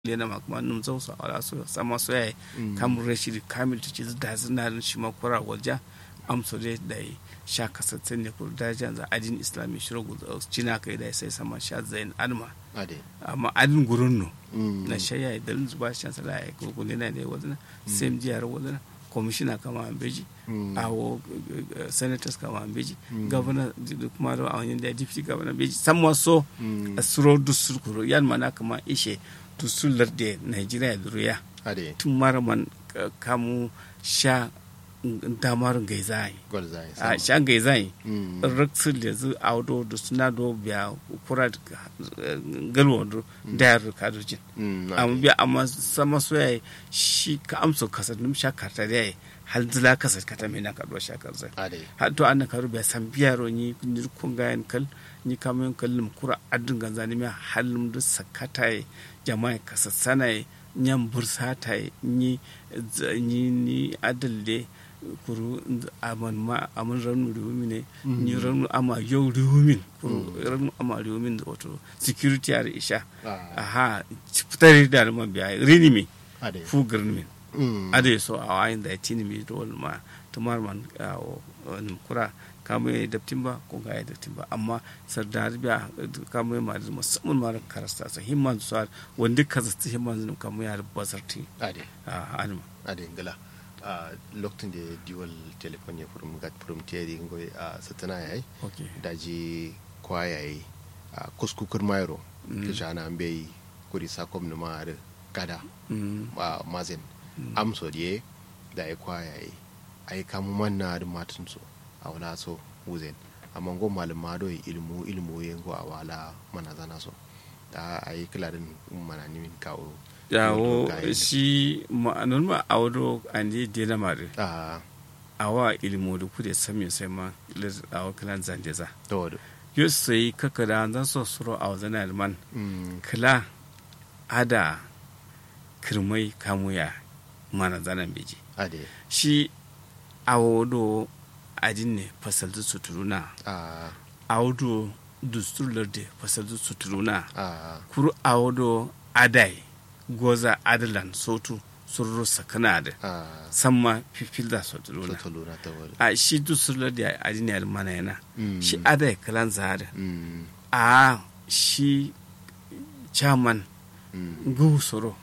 lena ma kuma num zo so ala so sama so yayi kam rashid kamil to ci da zina shi ma kura walja am so dai dai sha kasatsen ne kur da jan za adin islami shiro gu cina kai dai sai sama sha zain alma ade amma adin gurun no na shaya dalin zuba shan sala ya ko ne na ne wadana sem jiyar wadana commissioner kama ambeji awo senators kama ambeji governor kuma da awon da deputy governor beji samwa so asuro dusur kuro yan mana kama ishe dusur larde nigeria duruya ade tun mara man kamu sha damar gaizai golzai a sha gaizai raksul da zu audo da suna do biya kura galwa do da ya ruka dojin amma biya amma sama soya shi ka amsa kasar num sha karta da yayi hal zila kasar kata mai na kaɗuwa sha kasar ade har to an karu biya san biya ro ni ni kun ga yan kal ni kama yan kallum kura adun ganza ni mai halum da sakata jama'a kasar sanaye nyan bursa ta ni ni ni adalde kuru aman ma aman ranu riwumi ne ni ranu ama yau riwumin kuru ranu ama riwumin da wato security ar isha aha fitar da alman biya rini mi ade fu girnin ade so a wayin da tini mi dole ma tumar man wani kura kama ya daftin ba ko ga ya daftin ba amma sardar biya kama ya madu musamman ma karasta sa himman su wanda ka zata himman su kama ya basarti ade a alma ade ngala a lokacin da diwal telefon ya furum gat furum tiyari ngoy a satana yayi okay daji kwa yayi a kuskukur mayro ke jana ambe kuri sakom na ma gada a mazen amso die da ai kwa yayi ai kamu manna da matun so a wala so wuzen amma go malama do ilmu ilmu yengo a wala mana zana so da ai kiladin mana nimin kawo yawo Wato shi ma'anar ma a wado an yi dela mare a a wa ilimo da kude sami sai ma lir- a wakilan zandeza to do yau sai kaka da zan so suro a wazan alman mm kila ada kirmai kamuya mana zanen beji ade shi a wado adin ne fasaltu suturuna a a wado dusturlar da fasaltu suturuna a kuru a wado adai goza adalan sotu sururu sakana da a samma fifilda suturuna to lura ta wala a shi dusturlar da adin ne almana yana Mm. shi adai kalan zahada mm a shi chairman mm gusoro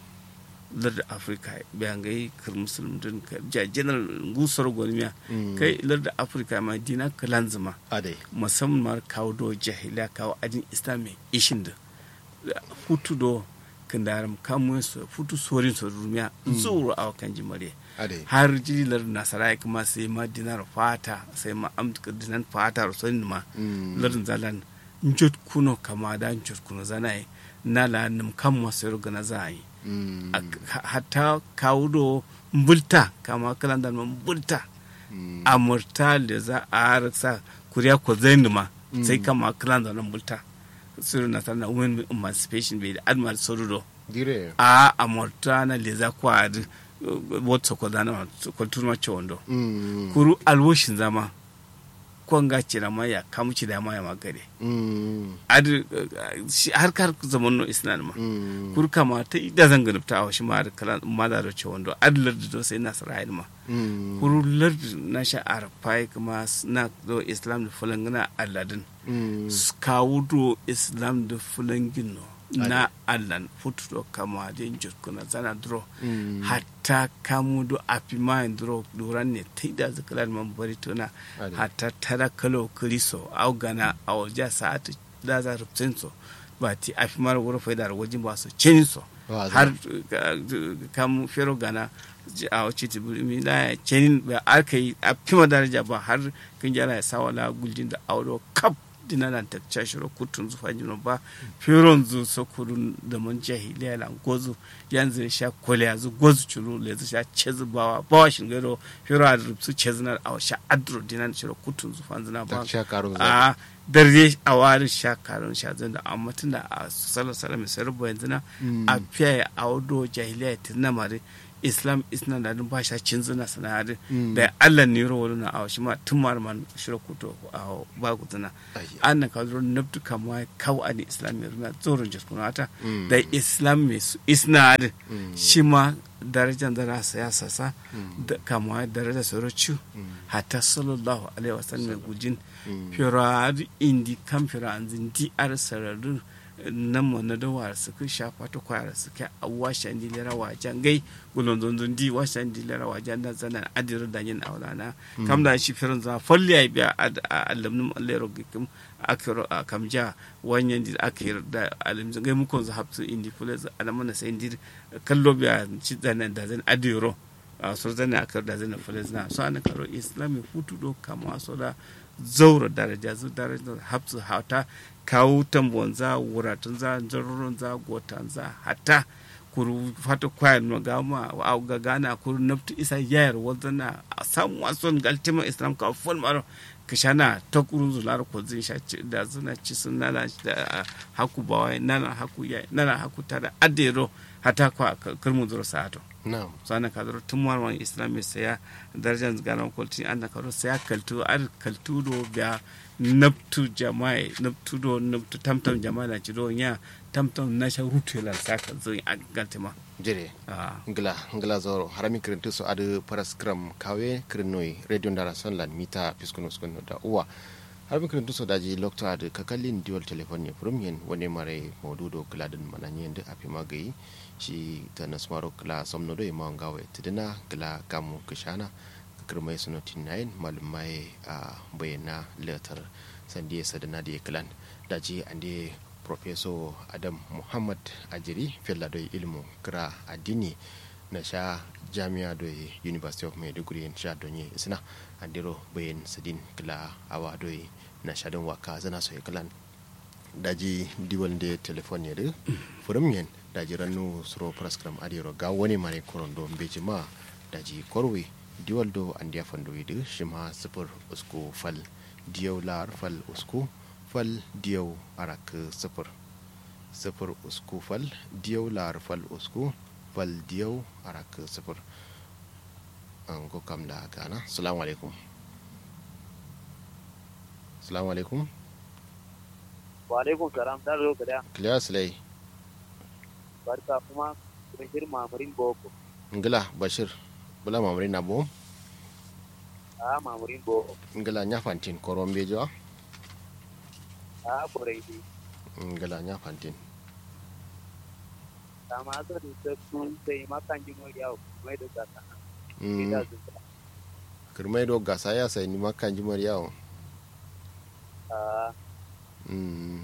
larda afirka bayan gai kar musulun din ka ja general gusoro gonimiya Mm. kai larda afirka ma dina kalan zama ade musamman ma kawo do jahila kawo adin islami ishin da futu do kandaram kamun su futu sorin su rumiya zuru a kan jimare ade har jilar nasara kuma sai ma dinar fata sai ma amtka dinan fata rosonin ma Mm. lardin zalan njot kuno kama da njot kuno zanayi nala nim kam masu gana za yi mm A- hatta kawo do mbulta kama kalan da mbulta mm amurta da za a harsa kuriya ko zaini ma sai kama kalan da mbulta suru na sana women emancipation bai da admiral sorudo dire a amurta na leza kwa adi wata ko zana ko turma chondo mm kuru alwoshin zama kwanga cira ma ya kamuci da ma ya magare mm adi shi har kar zaman no isnan ma mm kur kama ta ida zan ganubta a shi ma da kala ma da roce wando adlar da do sai nasara ma mm kur lard na sha arfai kuma na do islam da fulangina alladin mm kawo do islam da fulangin no na allan futudo kama da yin kuna zana duro Mm. hatta kamu do api ma duro duran ne ta ida zakalar man bari tona Ade. hatta tara kalo kriso au gana au ja sa'atu da za rubtin so ba ti afi mara wuri faida wajen ba su cin so Wa za- har uh, kamu fero gana ji- a wace ti buri mi la cenin ba aka yi a fima daraja ba har kan jara ya sawa la guljin da auro kap dina nan ta cashiro kutun zufa jino ba feron zu sokurun da mun jahiliya la gozu yanzu ya sha kole yanzu gozu churu le zu sha chezu bawa bawa shin gero fero a rubsu chezu na a sha adro dina shiro kutun zufa zina ba ta sha karo za a darje a wari sha karon sha zan da amma tun da a salar salar mai sarrafa yanzu na a fiye a wado jahiliya ta na mare islam isna da dun ba sha cin zina sanadi Mm. da allah ne ro wala a shi ma tun mar man shiro kuto a ba ku zina Ayya. an na ka zo nabtu kama kaw ani islam ya runa tsoron jiskuna ata Mm. da islam mai su isna adi Mm. shi ma darajan da rasa ya sasa Mm. da kama daraja sorochu Mm. hatta sallallahu alaihi wasallam gujin Mm. firar indi kan firar di ar sararin nan mo na da war su ku shafa ta kwara su kai a washan di lera wajen gai gulon zunzun di washan di lera wajen da zanen adir da yin aulana kam da shi firin za falli ya biya a alamnin allero gikim akiro a kamja wanyan di akir da alimzin gai mukon za hapsu indi kula za alamana sai indi kallo biya ci zanen da zan adiro a so zane akar da zane fulis na so ana karo islami hutu do kama so da zaura daraja zu daraja hapsu hata kawo tambon za wuratun za jarurin za gotan za hata kuru fata kwayar no gama a ga gana kuru naftu isa yayar wazana a samu wason galtima islam ka fol maro kishana ta kurun zular ko zin sha ci- da zuna ci sun nana da haku bawai nana haku yayi nana haku tada adero hata kwa kirmu zuro sa'ato na'am sana ka zaro tun marwan islami saya darajar ganan kwalti an na karo saya kaltu ar kaltu do biya nabtu jama'i nabtu do nabtu tamtam jama'a na ci do nya tamtam na sha rutu la saka zo a galtima jere ah ngla ngla zoro harami kirintu so adu paras kram kawe kirinoi radio ndara sonlan mita piskuno skuno da uwa harami kirintu so daji lokto adu kakallin dual telephone ne from yen wone mare modudo kladin mananye nde api magayi shi ta nasmaro kla somno do ma ngawe tidina kla kamu kishana kirmai suno tinayin malumai a bayana letter sandiye sadana da klan daji ande professor adam muhammad ajiri fella do ilmu kira addini na sha jami'a do university of maiduguri in sha donye isna andiro bayan sadin kila awa do na sha don waka zana so klan daji diwal de telefon ya de furum yen daji rannu suro praskram adiro ga wani mare korondo mbeji ma daji korwe diwal do andiya fando de shima sifur usku fal diyau lar fal usku fal diyau arak sifur sifur usku fal diyau lar fal usku fal diyau arak sifur an go kam la gana assalamu alaikum assalamu alaikum wa alaikum salam da zo kada clear slay barka kuma bashir mamurin boko ngila bashir bula mamari na bo a mamurin boko ngila nya fantin korombe jo a borai di ngila nya fantin kama so da ta kun sai makan ji mori yawo mai da kasa Mm, ida zuwa kirmai do gasa ya sai ni makan jimar yawo a Mm,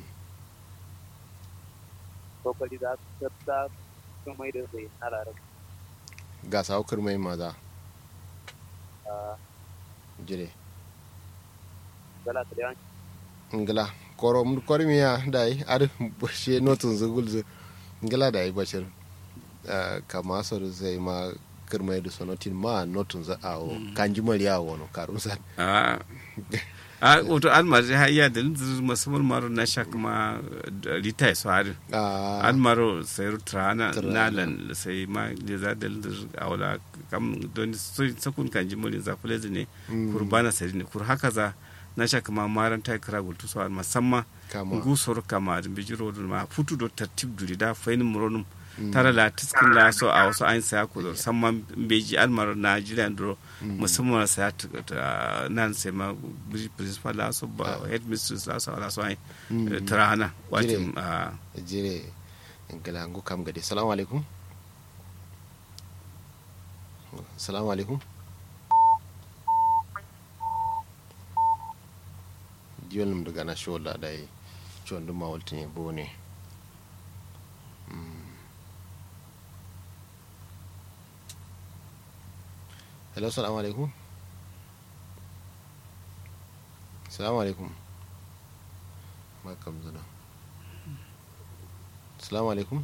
kokari za su tsafta sun mai da sai na larar gasa o kirmai maza a jire gala ta yawan ngila korom kormiya dai ar she notun zugul zu ngila dai bashir Ah, kama so sai ma kirmai do sonotin ma notun za awo kanjimar yawo no karusan a a wato almari ha iya da musamman maro na sha kuma rita ya swari ah almaro sai rutrana Trana. nalan sai ma da za da awla kam don sakun kan jimolin za fulezi ne Mm. kurbana sai ne kur haka za na sha kuma maran ta kira gultu so musamman kama gusor kama da bijiro da ma futu do tartib duri da fainin muronum tara la tiskin la so a wasu an saya ku do samman beji almar Nigeria do musamman saya ta nan sai ma bridge principal la so ba head mistress la so la so ai Mm. tarana Jire. wajen a jire ngila ngu kam gade salamu alaikum salamu alaikum diwol num daga na shola dai chon dum ma woltini bone Mm. hello salamu alaikum salamu alaikum ma kam zana salamu alaikum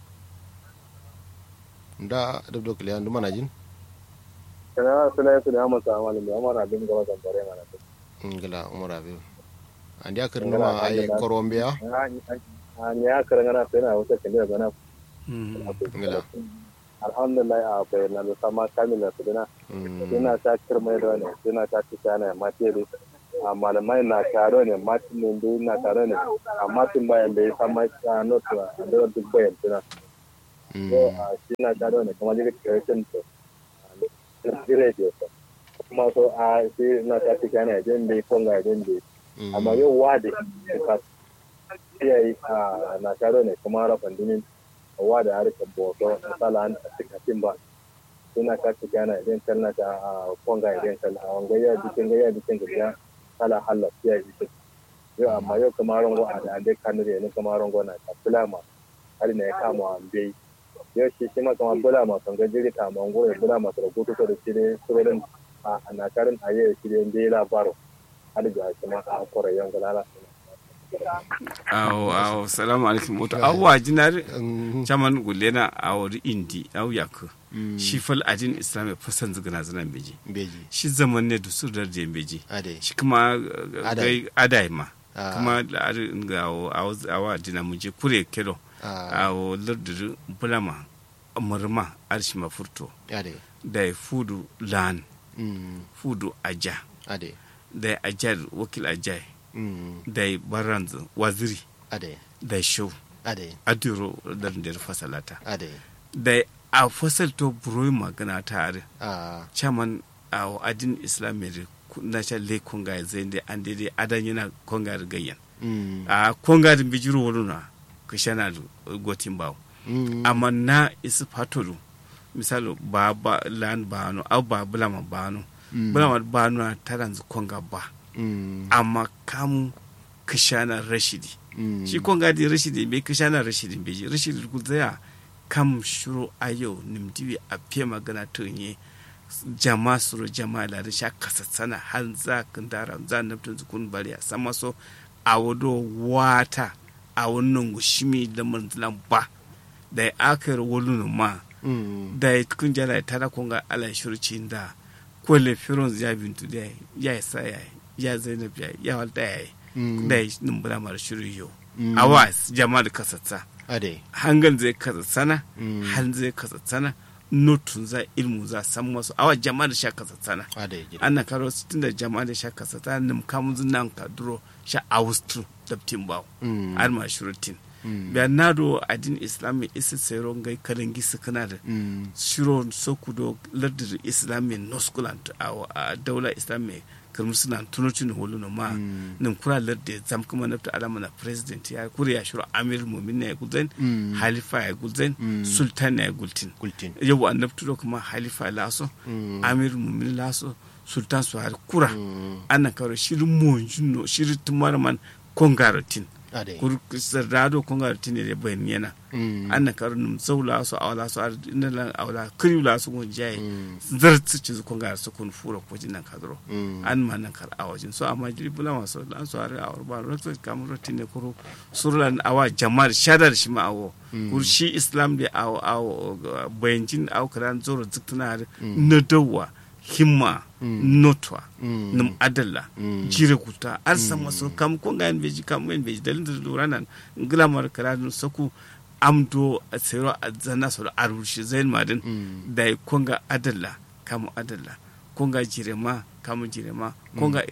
da dabdo kiliyan duma na jin kana suna su da masa amalin da amara abin gaba da bare mana ngila umar abiyu andi akar numa ay korombiya a ni ya karanga na sai na wata kan da bana mm. ngila alhamdulillah a bayyana da sama kamila su dina suna ta kirmai da ne suna ta ci kana materi a malamai na taro ne matin ne da na taro ne a matin bayan da ya sama ta notu a da duk bayan suna so a shi na taro ne kuma daga kirkin to dire da so kuma so a shi na ta ci kana jin da konga jin da amma yau wade ka iya yi a na taro ne kuma rafan dinin wa da harkar boso misala an cika tin ba suna ka ci gana idan kan na ta a konga idan kan a wanga ya bikin ga ya bikin ga ya kala halla ya bikin yau amma yau kuma rango a da ande kanu ne kuma rango na ta bulama har ne ya kama an bai yau shi shi ma kama bulama kan ga jiri ta mango ya bulama ta rubutu da shi ne surorin a na karin aye shi ne bai labaro har da shi ma a korayen galala awo awo salamu alaikum wato awwa jinar chaman gulena awori indi aw yak shi fal adin islam ya fasan zigana zana beji beji shi zaman ne da su da je beji ade shi kuma Adai. gai adai ma Ah. kuma da ari ga awo awo awa dina mu je kure kero Ah. awo lardu bulama murma arshi mafurto ade da fudu lan Mm. fudu aja ade da ajar wakil ajai Mm. da baranz waziri ade da show ade adiro da der fasalata ade da a fasal to buroi magana tare ah chairman a adin islamic na sha le konga zai da an daidai adan yana konga da gayyan Mm. a konga da bijiro wani ka shana da gotin bawo Mm. amma na isi fatolu misali ba ba lan ba no au ba bulama ba no Mm. bulama ba no na taranzu konga ba Mm. amma kamu kishana rashidi Mm. shi konga di rashidi bai kishana rashidi bai ji rashidi guzaya kam shuru ayo nimdiwi a fiye magana tunye jama suru jama da sha kasatsana har za kan dara za naftin zukun bari a sama so a wado wata a wannan gushimi da manzilan ba da ya akar wolunan ma Mm. da ya kun jala ta da konga ala shurci da kwale firon ya bintu da ya yi sa ya yi, ya zainab ya yi, ya walta ya yi Mm. da ya numbura mara shirin yau Mm. awa jama da kasatsa ade hangan zai kasatsana Mm. han zai kasatsana notun za ilmu za san masu awa jama da sha kasatsana ade gida ana karo tun da jama da sha kasatsana nim kamun zunan ka duro sha awustru da timbawo Mm. har ma shurutin Mm. biya nado adin islami isi sayro ngai kalangi sukuna da Mm. shiro sokudo lardin islami noskulant a daula islami kamar suna tunocin hulu na ma Mm. nin kura lardin zam kuma nafta alama na president ya kuri ya shiro amir mumin ya gulzen Mm. halifa ya gulzen Mm. sultan ya gultin kultin yau an nafta kuma halifa laso Mm. amir mumin laso sultan su har kura Mm. ana karo shirin monjuno shirin tumarman kongarotin ade kur sarrado kongarotin ne da bayan yana Mm. anna karnum zawla so awla so ar inna lan awla kriwla so gon jaye Mm. zartsi ci ko ga so kun fura ko jinan kadro Mm. an ma nan kar awajin so amma jiri bula ma so lan so ar awar ba rotso kam rotine kuro surlan awa jama'ar shadar shi ma awo kur shi islam da awo awo bayancin aw karan zoro ziktuna na dawa himma notwa Mm. num adalla Mm. jire kuta ar sama so kam ko ga en beji kam en beji dalin da luranan nglamar karadun saku amdo a tsero a zana so a rushe zain madin Mm. da konga adalla kamu adalla konga jirema kamu jirema konga